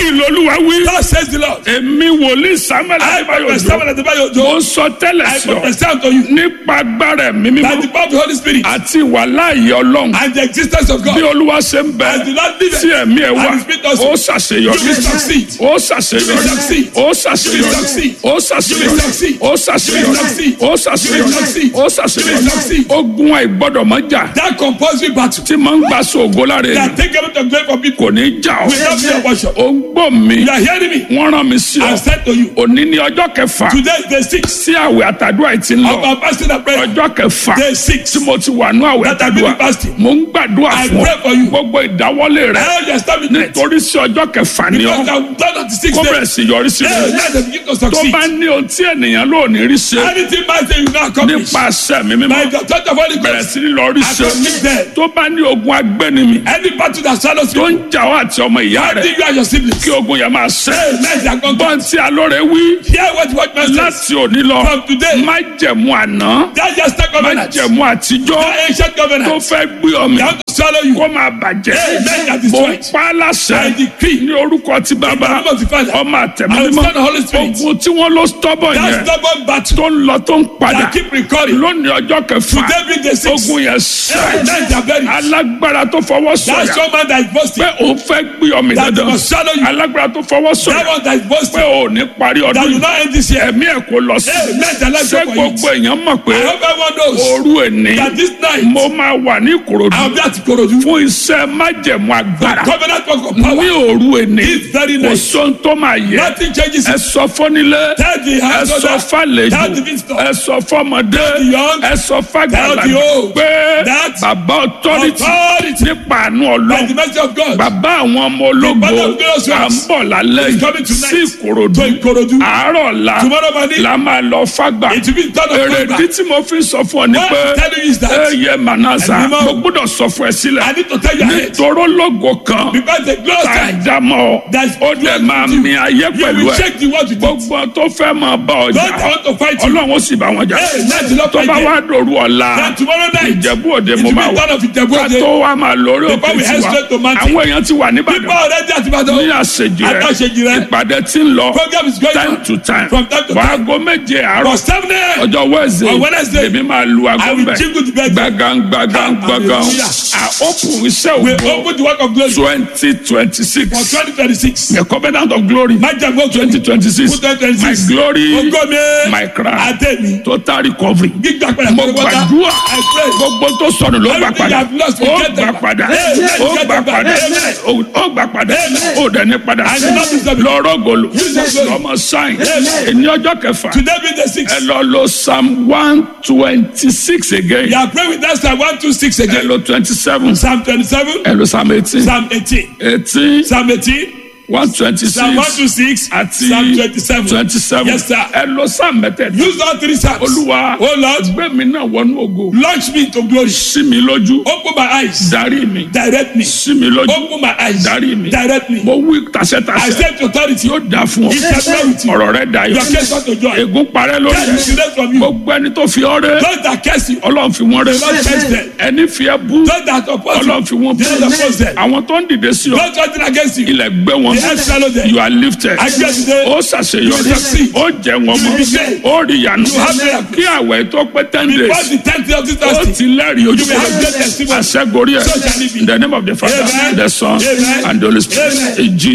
báyìí lolúwa wí. God says the Lord. èmi wòlíì samuel I adébáyò prophesy jọ when Adebayo mo Ojo. ń sọ tẹ́lẹ̀ I sí ọ prophesy unto you nípa agbára ẹ̀mí that the mímọ́ power of the Holy Spirit àti wàláàyè ọlọ́run and the existence of bí God olúwa ṣe ń bẹ as the Lord liveth tí ẹ̀mí ẹ̀ wà and the Spirit also. ó You ṣàṣeyọrí will succeed. ó ṣàṣeyọrí You will succeed. ó ṣàṣeyọrí You will succeed. ó ṣàṣeyọrí You will succeed. ó ṣàṣeyọrí You will succeed. ó ṣàṣeyọrí You will succeed. ó You will ṣàṣeyọrí succeed. ogun àìgbọ́dọ̀ mọ́ jà That compulsory battle tí máa ń gbà sóògùn lára that èèyàn take away the glory from people kò ní jà ọ́ will not be your portion. ó ń gbọ́ mi You are hearing me? wọ́n rán mi sí ọ I said to you, òní ní ọjọ́ kẹfà today is day six tí àwẹ̀ àtàdúrà yìí ti ń of lọ our fasting and prayer. ọjọ́ kẹfà Day six. tí mo ti wà ní àwẹ̀ That I've been àtàdúrà fasting. mo ń gbàdúrà I fún pray for you. ọ gbogbo ìdáwọ́lé rẹ Now you establish it. nítorí sí ọjọ́ kẹfà ni Because ọ I'm done on the sixth kó day. bẹ̀rẹ̀ sí yọrí sí Hey, rẹ let them begin to tó succeed. bá ní ohun tí ènìyàn ló ní rí ṣe Anything man say you not accomplish. nípa àṣẹ mi mímọ́ By the touch of Holy bẹ̀rẹ̀ Ghost, sí ní lọ rí ṣe accomplish them. tó bá ní ogun agbẹ́nimi Any battle that swallows tó you, ń jà ọ́ àti ọmọ ìyá rẹ fighting you and your siblings. kí ogun yẹn máa ṣe Hey, let their conquer. gbọ́n tí alóore wí Hear what what man says. láti òní lọ From today, má jẹ̀mú àná that just má that covenant. jẹ̀mú àtijọ́ That ancient tó covenant. fẹ́ gbé ọmọ They want to swallow you. kó máa bàjẹ́ Hey, let that mo destroy it. pa á láṣẹ I decree. ní orúkọ ti bàbá In the name of the Father, ọmọ àtẹ̀mí and the mímọ́ Son, and Holy Spirit. ogun tí wọ́n ló stọ́bọ̀ That yẹn stubborn battle tó ń lọ tó ń padà that keep recurring. lónìí ọjọ́ kẹfà Today be the sixth. ogun yẹn Hey, sẹ́ let their buried. alágbára tó fọwọ́ That sọ̀yà strong man that is boasting. pé òun fẹ́ gbé ọmọ That dandan must swallow you. alágbára tó fọwọ́ That sọ̀yà one that is pé boasting. ò ní parí That ọdún will yìí not end this year. ẹ̀mí ẹ̀ kò lọ sí Hey, let their life ṣé go for gbogbo it. èèyàn mọ̀ pé I hope everyone knows òru èní that this night mo máa wà ní ìkòròdú I'll be at Ikorodu. fún iṣẹ́ májẹ̀mú agbára Covenant work of ní power. òru èní This very kò night. sóhun tó máa yẹ Nothing changes ẹ it. sọ fọ́nilé Tell the ẹ house sọ owner. fàlejò Tell the visitor. ẹ sọ fọ́mọdé Tell the young. ẹ sọ fàgbàlagbà Tell the old. pé That bàbá ọtọ́rìtì authority nípa àánú by ọlọ́run the mercy of God. bàbá àwọn ọmọ ológo Father of glorious à ń ones bọ̀ lálẹ́ is coming yìí tonight sí ìkòròdú to Ikorodu. àárọ̀ la Tomorrow morning, la máa lọ fàgbà it will be done of èrèdí God. tí mo fi sọ fún ọ ni What pé I'm telling you is that ẹ yẹ mànàsà Ẹ̀mí mọ́. mo gbọ́dọ̀ sọ fún ẹ sílẹ̀ I need to tell you ahead. nítoró lógo kan Because the glorious tá a time, dá mọ́ ọ That's ó dẹ̀ máa you. mi ayé you pẹ̀lú will ẹ shake the world with it. gbogbo tó fẹ́ máa bá Don't ọjà want to fight you. ọlọ́run ó sì bá wọn jà Hey, let the Lord tó fight bá them. wá dòru ọ̀la Then tomorrow night, ìjẹ̀bú òde it mo will máa be wà done of Ijebu ká Ode. tó wá máa lórí Before òkè we head tiwa straight to mountain. àwọn èèyàn ti wà People níbàdàn already at Ibadan. ní àṣejì rẹ Àtàṣejì rẹ. ìpàdé tí ń lọ Program is going time on. to time From time to wà time. aago méje àárọ̀ For seven a.m. ọjọ́ wednesday On Wednesday, èmi máa lu aago I will mbẹ jingle the bell. gbàgán gbàgán gbàgán Hallelujah. à open iṣẹ́ We ògbó open the work of glory twenty twenty for six 2026. the covenant of glory Májàgbọ́ twenty twenty six Fún 2026. my glory Ogo mi. my crown Adé mi. total recovery Gbígbà padà mo pẹ̀lú wọ́tá. gbàdúrà I pray. gbogbo tó sọnù ló gbà Everything padà you have lost, we ó get gbà them back. padà Amen. ó Get gbà them back. padà Amen. ó gbà padà Amen. ó dẹni padà I will not disturb you. lọ́rọ̀ gòlò Jesus name. lọ́mọ sáyìn Amen. ẹni ọjọ́ kẹfà Today be the sixth. ẹ lọ lo psalm one twenty six again You are praying with that Psalm 126 ẹ again. lo twenty seven Psalm 27, ẹ lo psalm eighteen Psalm 18, eighteen Psalm 18, one twenty Psalm six 126, àti Psalm 27. twenty seven Yes, sir. ẹ lo psalm mẹ́tẹ̀ẹ̀ta Use all three Psalms. olúwa Oh Lord, gbé mi náà wọnú ògo launch me into glory. sí mi lójú Open my eyes. darí mi Direct me. sí mi lójú Open my eyes. darí mi Direct me. mo wí I tàṣẹ́tàṣẹ́ say to authority, yóò dá fún ọ It shall be with you. ọ̀rọ̀ rẹ dayọ̀ Your case unto joy. ègún parẹ́ lórí Death is ẹ erased from you. gbogbo ẹni tó fi ọ́ rẹ́ Those that curse you, ọlọ́run fi wọ́n rẹ́ Lord curse them. ẹni fi ẹ́ bú Those that oppose ọlọ́run you, fi wọ́n bú the Lord oppose them. àwọn tó ń dìde sí ọ Those fighting against you, ilẹ̀ gbé wọn the earth swallow them. you are lifted I get today. ó ṣàṣeyọrí You succeed. ó jẹ wọn You mọ́ be great. ó rí ìyanu You have miracles. kí àwẹ̀ tó pé ten Before days the tenth day of this ó fasting, ti lẹ́rìí ojú You will have great testimony. àṣẹgorí ẹ̀ So shall it be. in the name of the father Amen. the son Amen. and the holy spirit Amen. in jesus